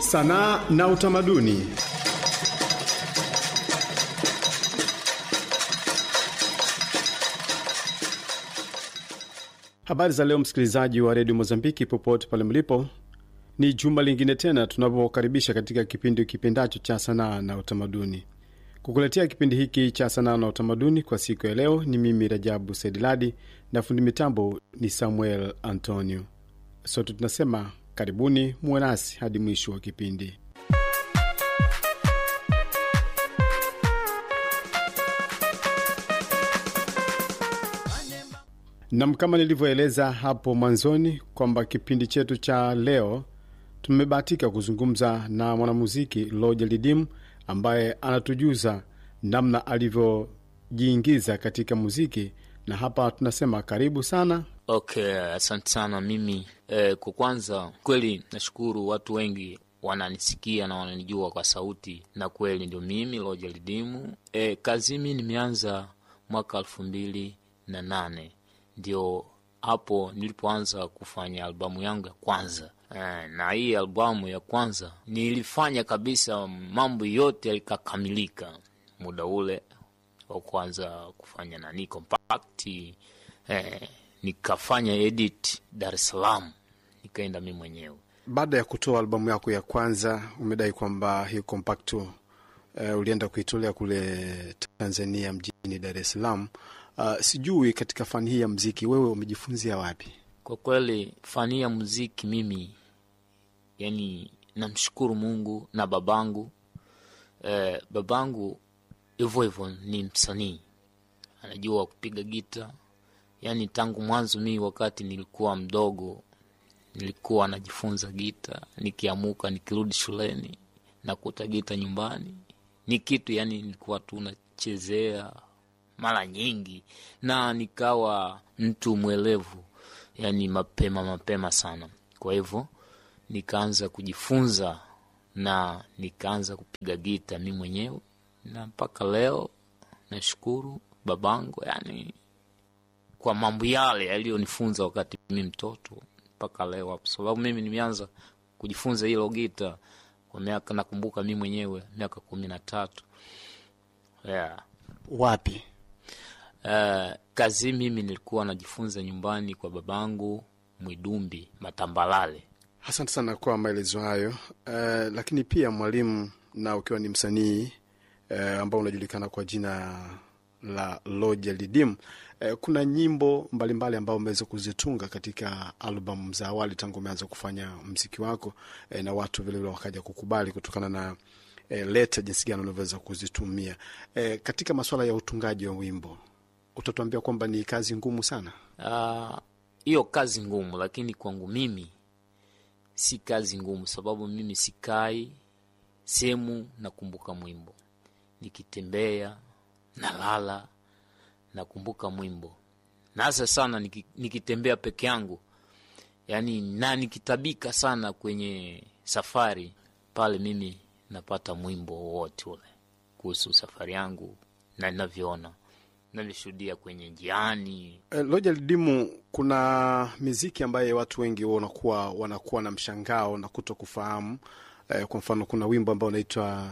Sanaa na utamaduni. Habari za leo, msikilizaji wa redio Mozambiki popote pale mlipo, ni juma lingine tena tunapokaribisha katika kipindi kipendacho cha sanaa na utamaduni. Kukuletea kipindi hiki cha sanaa na utamaduni kwa siku ya leo ni mimi Rajabu Saidiladi na fundi mitambo ni Samuel Antonio. Sote tunasema karibuni, muwe nasi hadi mwisho wa kipindi. Nam, kama nilivyoeleza hapo mwanzoni kwamba kipindi chetu cha leo tumebahatika kuzungumza na mwanamuziki Loja Lidim ambaye anatujuza namna alivyojiingiza katika muziki, na hapa tunasema karibu sana. Okay, asante sana. Mimi eh, kwa kwanza kweli nashukuru watu wengi wananisikia na wananijua kwa sauti, na kweli ndio mimi Loja Lidimu. Eh, kazi mi nimeanza mwaka elfu mbili na nane ndio hapo nilipoanza kufanya albamu yangu ya kwanza eh, na hii albamu ya kwanza nilifanya kabisa, mambo yote yalikakamilika muda ule wa kwanza kufanya nani compact eh, nikafanya edit Dar es Salaam, nikaenda mi mwenyewe. Baada ya kutoa albamu yako ya kwanza, umedai kwamba hii kompakto uh, ulienda kuitolea kule Tanzania mjini Dar es Salaam. Uh, sijui katika fani hii ya mziki wewe umejifunzia wapi? Kwa kweli fani ya muziki mimi, yani namshukuru Mungu na babangu. Eh, babangu hivyo hivyo ni msanii, anajua kupiga gita. Yani tangu mwanzo, mimi wakati nilikuwa mdogo nilikuwa najifunza gita, nikiamuka nikirudi shuleni nakuta gita nyumbani ni kitu yani nilikuwa tu nachezea mara nyingi, na nikawa mtu mwelevu yani mapema mapema sana. Kwa hivyo nikaanza kujifunza na nikaanza kupiga gita mi mwenyewe, na mpaka leo nashukuru babangu yani kwa mambo yale yaliyonifunza wakati mi mtoto mpaka leo hapo, sababu mimi nimeanza kujifunza hilo gita kwa miaka nakumbuka mi mwenyewe miaka kumi na tatu yeah. Wapi? Uh, kazi mimi nilikuwa najifunza nyumbani kwa babangu Mwidumbi Matambalale. Asante sana kwa maelezo hayo. Uh, lakini pia mwalimu, na ukiwa ni msanii uh, ambao unajulikana kwa jina la Loja Lidim, uh, kuna nyimbo mbalimbali ambao umeweza kuzitunga katika albamu za awali tangu umeanza kufanya mziki wako uh, na watu vilevile wakaja kukubali kutokana na uh, leta jinsi gani unavyoweza kuzitumia uh, katika masuala ya utungaji wa wimbo utatuambia kwamba ni kazi ngumu sana hiyo. Uh, kazi ngumu, lakini kwangu mimi si kazi ngumu, sababu mimi sikai sehemu nakumbuka mwimbo, nikitembea nalala nakumbuka mwimbo, na hasa sana niki, nikitembea peke yangu yani, na nikitabika sana kwenye safari pale, mimi napata mwimbo wowote ule kuhusu safari yangu na ninavyoona navishuhudia kwenye njiani. E, Loja Lidimu, kuna miziki ambaye watu wengi wanakuwa wanakuwa na mshangao na kuto kufahamu. E, kwa mfano kuna wimbo ambao unaitwa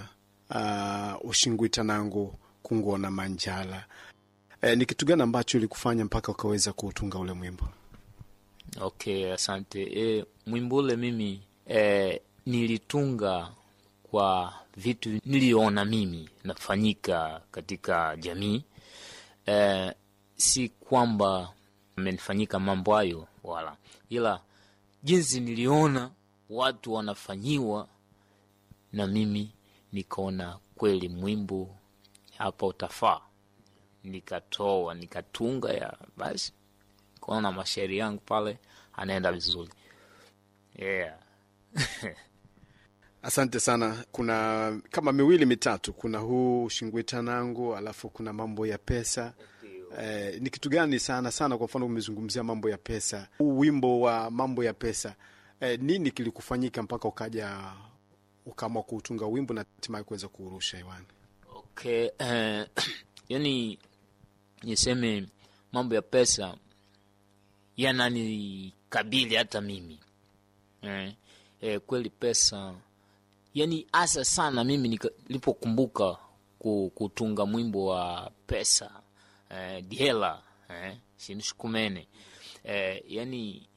uh, ushingwita nangu kungona manjala. E, ni kitu gani ambacho ilikufanya mpaka ukaweza kuutunga ule mwimbo? Okay, asante. E, mwimbo ule mimi e, nilitunga kwa vitu niliona mimi nafanyika katika jamii Eh, si kwamba amenifanyika mambo hayo wala, ila jinsi niliona watu wanafanyiwa na mimi nikaona kweli mwimbo hapa utafaa, nikatoa nikatunga ya basi, kaona mashairi yangu pale anaenda vizuri yeah. Asante sana. Kuna kama miwili mitatu, kuna huu shingwita nangu, alafu kuna mambo ya pesa. Eh, ni kitu gani sana sana, kwa mfano umezungumzia mambo ya pesa, huu wimbo wa mambo ya pesa, eh, nini kilikufanyika mpaka ukaja ukaamua kuutunga wimbo na hatimaye kuweza kuurusha hewani? Okay, eh, yani niseme mambo ya pesa yananikabili hata mimi eh, eh, kweli pesa yani hasa sana mimi nika- nilipokumbuka ku- kutunga mwimbo wa pesa eh, diela eh, sinishukumene eh, yani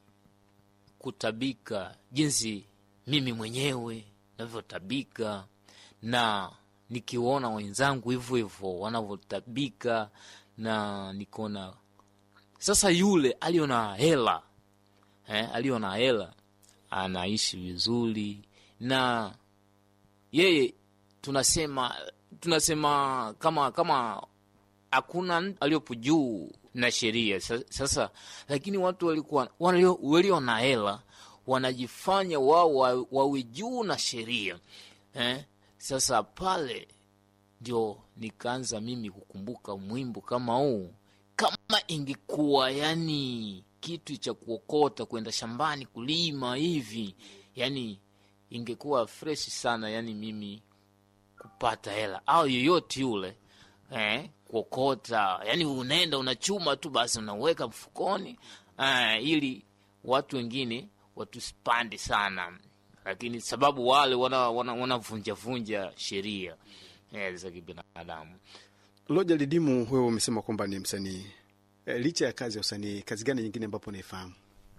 kutabika jinsi mimi mwenyewe navyotabika na nikiwaona wenzangu hivyo hivyo wanavyotabika na nikaona sasa yule aliyo na hela eh, aliyo na hela anaishi vizuri na yeye tunasema tunasema kama kama hakuna mtu aliyopo juu na sheria Sa- sasa lakini watu walikuwa walio, walio na hela wanajifanya wao wa- wawe juu na sheria eh? sasa pale ndio nikaanza mimi kukumbuka mwimbo kama huu kama ingekuwa yani kitu cha kuokota kwenda shambani kulima hivi yani ingekuwa fresh sana yani mimi kupata hela au yoyote yule eh, kuokota yani unaenda unachuma tu basi unaweka mfukoni eh, ili watu wengine watusipande sana lakini sababu wale wanavunjavunja wana, wana vunja sheria eh, za kibinadamu Loja Lidimu, wewe umesema kwamba ni msanii e, licha ya kazi ya usanii, kazi gani nyingine ambapo unaifahamu?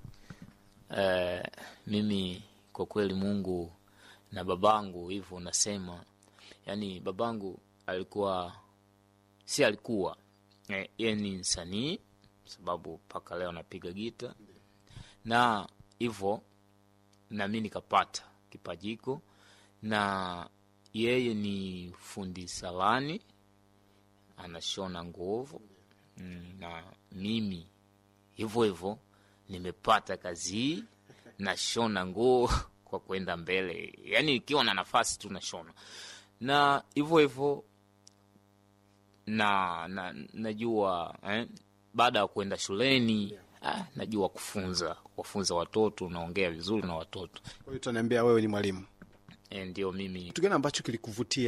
eh, mimi kwa kweli mungu na babangu hivyo unasema yani babangu alikuwa si alikuwa eh, yeye ni msanii sababu mpaka leo napiga gita na hivyo nami nikapata kipajiko na yeye ni fundi salani anashona nguvu mm, na mimi hivyo hivyo nimepata kazi hii nashona nguo kwa kwenda mbele yaani ikiwa na nafasi tu nashona na hivyo hivyo na, na najua eh, baada ya kwenda shuleni ah, najua kufunza kuwafunza watoto unaongea vizuri na watoto Kwa hiyo tunaniambia wewe ni mwalimu. eh, ndio mimi Kitu gani ambacho kilikuvutia